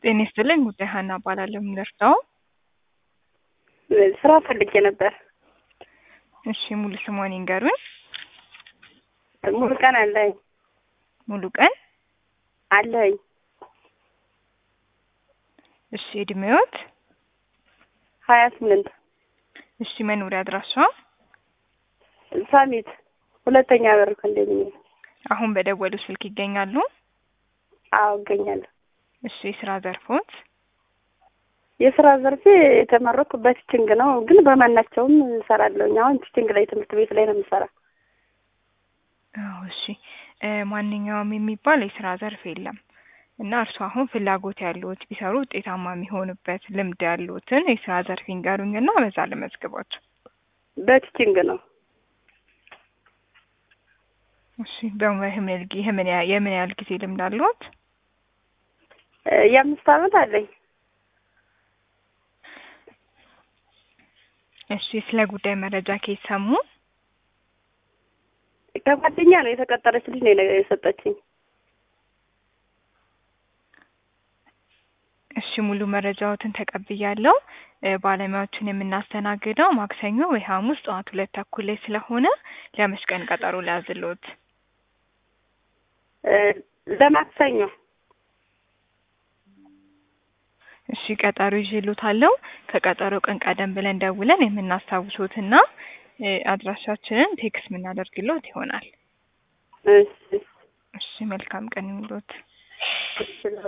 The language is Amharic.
ጤና ይስጥልኝ ጉዳይ ሀና እባላለሁ። የምንደርሰው ስራ ፈልጌ ነበር። እሺ ሙሉ ስሟን ይንገሩኝ። ሙሉ ቀን አለኝ ሙሉ ቀን አለኝ እሺ እድሜዎት? ሀያ ስምንት እሺ መኖሪያ አድራሻ? ሳሚት ሁለተኛ በር ኮንዶሚኒየም። አሁን በደወሉ ስልክ ይገኛሉ? አዎ እገኛለሁ። እሺ የስራ ዘርፎት? የስራ ዘርፌ የተመረኩ በቲችንግ ነው፣ ግን በማናቸውም እሰራለሁኝ። አሁን ቲችንግ ላይ ትምህርት ቤት ላይ ነው የምሰራ። አዎ እሺ እ ማንኛውም የሚባል የስራ ዘርፍ የለም እና እርሱ አሁን ፍላጎት ያለዎት ቢሰሩ ውጤታማ የሚሆኑበት ልምድ ያለዎትን የስራ ዘርፍ ይንገሩኝና በዛ ልመዝግቦት። በቲችንግ ነው። እሺ በምን የምን ያ- የምን ያህል ጊዜ ልምድ አለዎት? እ የአምስት አመት አለኝ። እሺ ስለ ጉዳይ መረጃ ከየት ሰሙ? ከጓደኛ ነው የተቀጠረች ልጅ ነው የነ- የሰጠችኝ። እሺ ሙሉ መረጃዎትን ተቀብያለሁ። እ ባለሙያዎችን የምናስተናግደው ማክሰኞ ወይ ሐሙስ ጠዋት ሁለት ተኩል ላይ ስለሆነ ለመች ቀን ቀጠሮ ሊያዝልዎት? እ ለማክሰኞ እሺ ቀጠሮ ይዤልዎታለሁ። ከቀጠሮ ቀን ቀደም ብለን ደውለን የምናስታውሶትና እ አድራሻችንን ቴክስት የምናደርግልዎት ይሆናል። እሺ እሺ መልካም ቀን ይሁንልዎት። እሺ